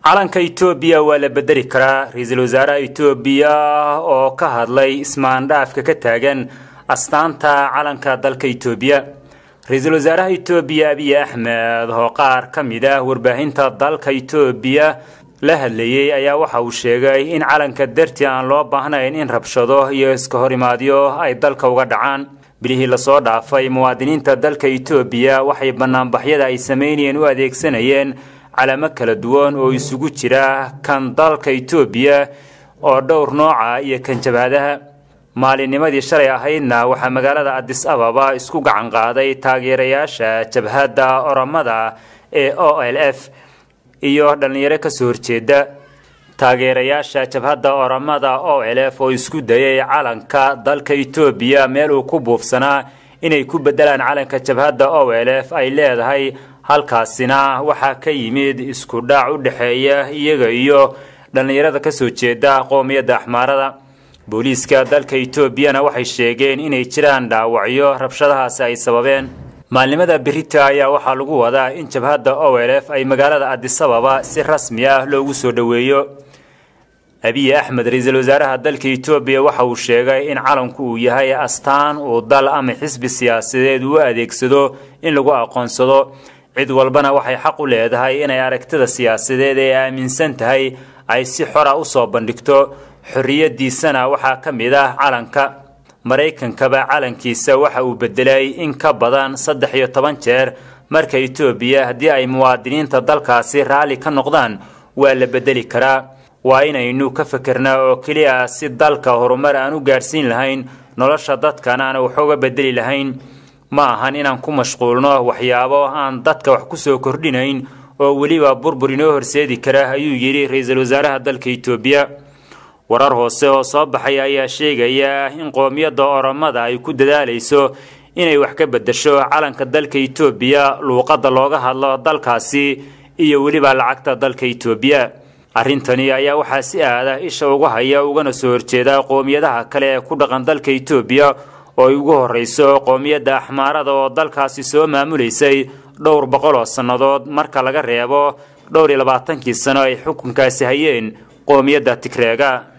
calanka etoobiya waa la bedeli karaa ra-iisul wasaaraha etoobiya oo ka hadlay ismaandhaafka ka taagan astaanta calanka dalka etoobiya ra-iisul wasaaraha etoobiya abiy axmed oo qaar ka mid ah warbaahinta dalka etoobiya la hadlayey ayaa waxa uu sheegay in calanka dartii aan loo baahnayn in rabshado iyo iska horimaadyo ay dalka uga dhacaan bilihii lasoo dhaafay muwaadiniinta dalka etoobiya waxay banaanbaxyada ay samaynayeen u adeegsanayeen calamo kala duwan oo isugu jira kan dalka etoobiya oo dhowr nooca iyo kan jabhadaha maalinnimadii shalay ahaydna waxaa magaalada adis ababa isku gacan qaaday taageerayaasha jabhadda oramada ee o l f iyo dhallinyaro kasoo horjeeda taageerayaasha jabhadda oramada o l f oo isku dayay calanka dalka etoobiya meel uu ku buufsanaa inay ku bedelaan calanka jabhadda o l f ay leedahay halkaasina waxaa ka yimid isku dhac u dhexeeya iyaga iyo dhallinyarada kasoo jeeda qoomiyadda axmaarada booliiska dalka etoobiyana waxay sheegeen inay jiraan dhaawacyo rabshadahaasi ay sababeen maalnimada berita ayaa waxaa lagu wadaa in jabhadda o l f ay magaalada adisababa si rasmi ah loogu soo dhoweeyo abiy axmed ra-iisul wasaaraha dalka etoobiya waxa uu sheegay in calanku uu yahay astaan uu dal ama xisbi siyaasadeed uu adeegsado in lagu aqoonsado cid walbana waxay xaq u leedahay inay aragtida siyaasadeed ee aaminsan tahay ay si xora usoo bandhigto xorriyadiisana waxaa ka mid ah calanka maraykankaba calankiisa waxa uu bedelay in ka badan saddex iyo toban jeer marka etoobiya haddii ay muwaadiniinta dalkaasi raalli ka noqdaan waa la bedeli karaa waa inaynu ka fikirnaa oo keliya si dalka horumar aan u gaadhsiin lahayn nolosha dadkana aan waxooga bedeli lahayn ma ahan inaan ku mashquulno waxyaabo aan dadka wax kusoo kordhinayn oo weliba burbur inoo horseedi kara ayuu yidhi ra-iisul wasaaraha dalka etoobiya warar hoose oo soo baxay ayaa sheegaya in qoomiyadda oromada ay ku dadaalayso inay wax ka bedesho calanka dalka etoobiya luuqadda looga hadlo dalkaasi iyo weliba lacagta dalka etoobiya arrintani ayaa waxaa si aada isha uga haya ugana soo horjeeda qoomiyadaha kale ee ku dhaqan dalka etoobiya oo ay ugu horreyso qoomiyadda axmaarada oo dalkaasi soo maamulaysay dhowr boqol oo sannadood marka laga reebo dhowr iyo labaatankii sano ay xukunkaasi hayeen qoomiyadda tigreega